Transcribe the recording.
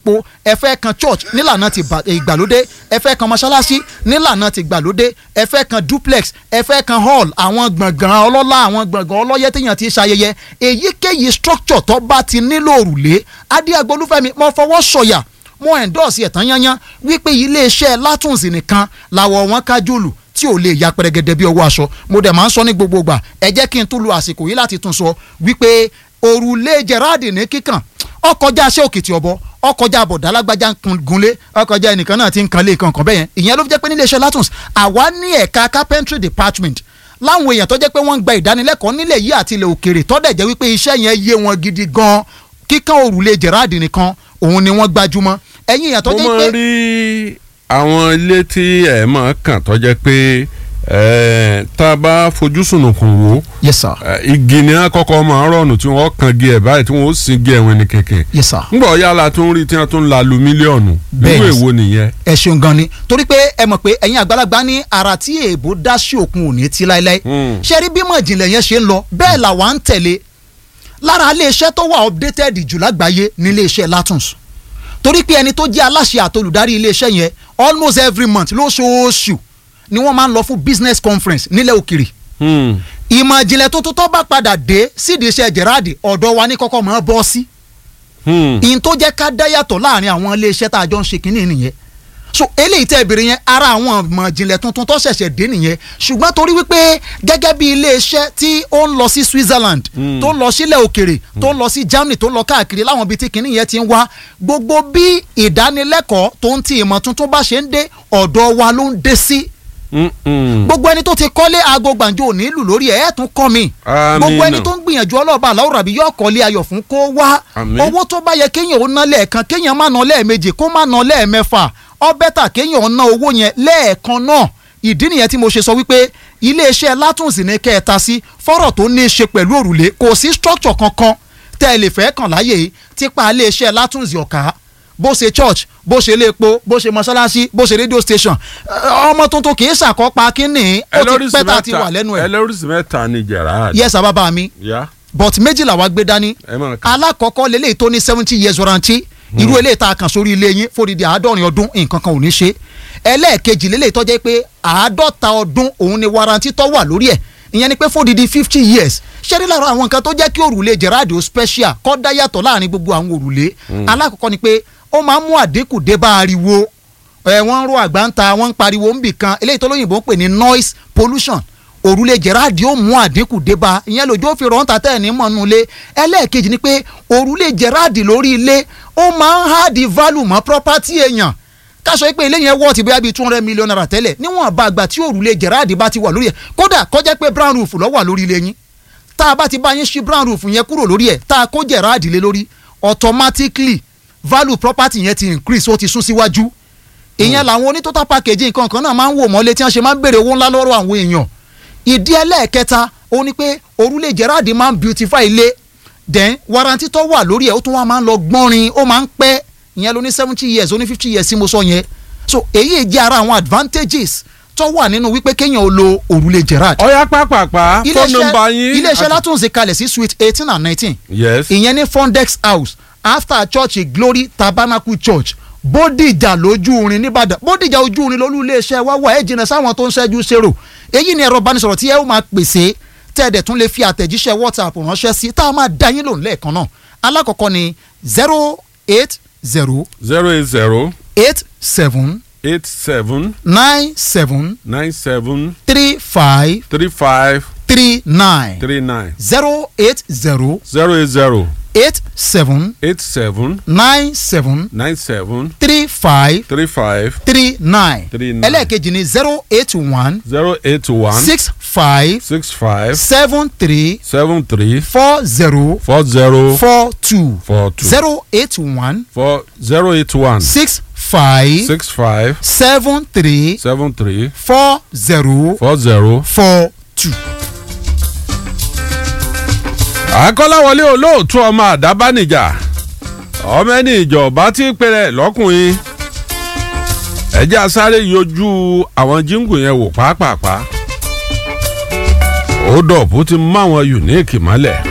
epo ẹ fẹ́ kan church nílànà ti ba- ìgbàlódé ẹ fẹ́ kan mọ́ṣáláṣí nílànà ti ìgbàlódé ẹ fẹ́ kan duplex ẹ fẹ́ kan hall àwọn gbọ̀ngàn ọlọ́lá àwọn gbọ̀ngàn ọlọ́yẹ téèyàn ti ṣayẹyẹ èyíkéyìí structure tó bá ti nílò òrùlé adéagbólúfẹ́mi mo fọwọ́ sọ̀yà mo endorse ẹ̀ tán yányán wípé iléeṣẹ́ látùnsì nìkan làwọ̀ wọn kájúlù tí ò lè ya pẹrẹgẹdẹ bí ọwọ́ aṣọ mo dẹ̀ máa ń sọ ní gbogbo ìgbà ẹ jẹ́ kí n tún lu àsìkò yìí láti tún sọ wípé òrùlé Gerard ní kíkàn ọkọjá aṣẹ òkìtì ọbọ ọkọjá àbọ̀dá alágbájá ń kun- gunlé ọkọjá ẹnìkan náà ti ń kan lé kankan bẹ́ẹ̀ yẹn ìyẹn ló fi jẹ́ pé níléeṣẹ́ látùns àwa ní ẹ̀ka carpentry department láwọn èèyàn tó jẹ́ pé wọ́n ń gba ìdánilẹ́kọ̀ọ́ nílẹ̀ yìí àti ilẹ̀ òkèrè tọ́dẹ̀ jẹ́ wípé iṣẹ́ yẹn yé wọn gidi gan kíkàn òrùlé Gerard nìkan òun ni wọ́n gbajúmọ̀ ẹ̀yin èèyàn tó mo jẹ́ máa pé ń rí àwọn ilé tí ẹ máa kàn tó jẹ́ pé ẹ, tá a bá fojú sùnùkùn wò yes sir ẹ, igi ni wọn kọ́kọ́ máa ń rọ̀nù tí wọ́n kan gé ẹ̀ báyìí tí wọ́n ó sin gé ẹ̀wọ̀n ní kẹ̀kẹ́ yes sir ńgbọ̀ yálà tó ń rí tí wọ́n tún ń la lu mílíọ̀nù Bẹ́ẹ̀ nínú ni. èwo nìyẹn. ẹ ṣeun gan ni torí pé ẹ mọ̀ pé ẹ̀yin àgbàlagbà ní ara tí èèbó dá sí òkun òní tí láéláé Hmm. ṣe rí bímọ ìjìnlẹ̀ yẹn ṣe ń lọ bẹ́ẹ̀ làwa ń tẹ̀lé lára iléeṣẹ́ tó wà updated jù lágbàáyé ní iléeṣẹ́ Latons torí pé ẹni tó jẹ́ aláṣẹ àtolùdarí iléeṣẹ́ yẹn almost every month lóṣooṣù ni wọ́n máa ń lọ fún business conference nílẹ̀ òkèrè Hmm. ìmọ̀ ìjìnlẹ̀ tuntun tó bá padà dé sídìí iṣẹ́ Gerard ọ̀dọ̀ wa ní kọ́kọ́ máa bọ́ sí Hmm. ìyìn tó jẹ́ ká dá yàtọ̀ láàrin àwọn iléeṣẹ́ tá a jọ ń ṣe kínní nìyẹn so eléyìí tẹ́ ìbéèrè yẹn ara àwọn ọmọ ìjìnlẹ̀ tuntun tó ṣẹ̀ṣẹ̀ dé nìyẹn ṣùgbọ́n torí wípé gẹ́gẹ́ bí iléeṣẹ́ tí ó ń lọ sí Switzerland tó ń lọ sílẹ̀ òkèrè tó ń lọ sí Germany tó ń lọ káàkiri láwọn ibi tí kínní yẹn ti ń wá gbogbo bí ìdánilẹ́kọ̀ọ́ tó ń ti ìmọ̀ tuntun bá ṣe ń dé ọ̀dọ̀ wa ló ń dé sí Hmm. Hmm. gbogbo ẹni tó ti kọ́lé aago gbàǹjo ò ní lù lórí ẹ̀ ẹ̀ tún kọ́ mi Àmín gbogbo ẹni náà. tó ń gbìyànjú ọlọ́ọ̀bà aláwòrán àbí yóò kọ́lé ayọ̀ fún kó wá Àmín. owó tó bá yẹ kéèyàn ó ná lẹ́ẹ̀kan kéèyàn má ná lẹ́ẹ̀mejì kó má ná lẹ́ẹ̀mẹ́fà ó bẹ́tà kéèyàn ó ná owó yẹn lẹ́ẹ̀kan náà ìdí nìyẹn tí mo ṣe sọ wípé iléeṣẹ́ látùnsì ní kẹta sí fọ́rọ̀ tó ní í ṣe pẹ̀lú òrùlé kò sí structure kankan tẹ́ ẹ lè fẹ́ kàn láyè yìí tipa iléeṣẹ́ látùnsì ọ̀ka bó ṣe church bó ṣe ilé epo bó ṣe mọ́ṣáláṣí bó ṣe radio station ẹ, ọmọ tuntun kì í ṣàkópa kínní ó ti ẹlọ́rìsì pẹ́ tá a ti mẹ́ta wà lẹ́nu ẹ̀ ẹlọ́rìsì mẹ́ta ni Gerard. yes bàbá mi ya but méjìlá wa gbé dání ẹ máa kà. alákọ̀ọ́kọ́ lélẹ́yìí tó ní seventy years warranty irú eléyìí tá a kàn sórí ilé yín fòdìdí àádọ́rin ọdún nǹkan kan ò ní ṣe ẹlẹ́ẹ̀kejì lélẹ́yìí tó jẹ́ pé àádọ́ta ọdún òun ni warranty tó wà lórí ẹ̀ ìyẹn ni pé fòdìdí fifty years ṣé ní lára àwọn nǹkan tó jẹ́ kí òrùlé Gerard ó special kọ́ dá yàtọ̀ láàrin gbogbo àwọn òrùlé alákọ̀ọ́kọ́ ni pé ó máa ń mú àdínkù dé bá ariwo ẹ wọ́n ń ro àgbá ń ta wọ́n ń pariwo ń bì kan eléyìí tó lóyìnbó ń pè ní noise pollution òrùlé Gerard yóò mú àdínkù dé bá ìyẹn lójú ó fi rọ̀ ń ta tẹ́ẹ̀ ní mọ̀nú ilé ẹlẹ́ẹ̀kejì ni pé òrùlé Gerard lórí ilé ó máa ń há di value mọ́ property èèyàn káṣọ pé ilé yẹn wọ́ọ̀tì bóyá bíi two hundred million naira tẹ́lẹ̀ níwọ̀n bá àgbà tí òrùlé Gerard bá ti wà lórí ẹ̀ kódà kọjá pé brown roof ló wà lórí ilé yín tá a bá ti bá yín ṣí brown roof yẹn kúrò lórí ẹ̀ tá a kó Gerard lé lórí automatically value property yẹn ti increase ó ti sún síwájú ìyẹn làwọn oní total package nǹkan kan náà máa ń wò mọ́lé tí wọ́n ṣe máa ń béèrè owó ńlá lọ́rọ̀ àwọn èèyàn ìdí ẹlẹ́ẹ̀kẹta ó ní pé òrùlé Gerard máa ń beautify ilé then warranty tó wà lórí ẹ̀ ó tún wá máa ń lọ gbọ́nrin ó máa ń pẹ́ ìyẹn ló ní seventy years ó ní fifty years tí mo sọ yẹn so èyí jẹ́ ara àwọn advantages tó wà nínú wípé kéèyàn ó lo òrùlé Gerard ọ̀yá pápápá fóònù nọ́mbà yín. iléeṣẹ́ àti- látúnṣe kalẹ̀ sí suite eighteen and nineteen yes. ìyẹn ní Fondex House after church Glory Tabernacle Church Bódìjà lójú orin nìbàdàn Bódìjà ojú orin lólú iléeṣẹ́ wá wà ẹ́ jìnnà sáwọn tó ń ṣẹ́jú ṣèrò èyí ni ẹ̀rọ ìbánisọ̀rọ̀ tí ẹ ó máa pèsè tẹ́ẹ̀dẹ̀ tún lè fi àtẹ̀jíṣẹ́ WhatsApp ránṣẹ́ sí tá a máa dá yín lòun lẹ́ẹ̀kan náà alákọ̀ọ́kọ́ ni zero eight zero zero eight zero eight seven eight seven nine seven nine seven three five three five three nine three nine zero eight zero zero eight zero eight seven eight seven nine seven nine seven three five three five three nine Three nine. ẹlẹ́ẹ̀kejì ni zero eight one zero eight one six five six five seven three seven three four zero four zero four two four two zero eight one four zero eight one six five six five seven three seven three four zero four zero. four two. àkọ́láwọlé olóòtú ọmọ àdábánijà ọmọ ẹni ìjọba tí ń pèrè lọ́kùnrin ẹjẹ́ asáré yọjú àwọn jíǹgù yẹn wò pàápàá ó dọ̀bù ti mú àwọn unique mọ́lẹ̀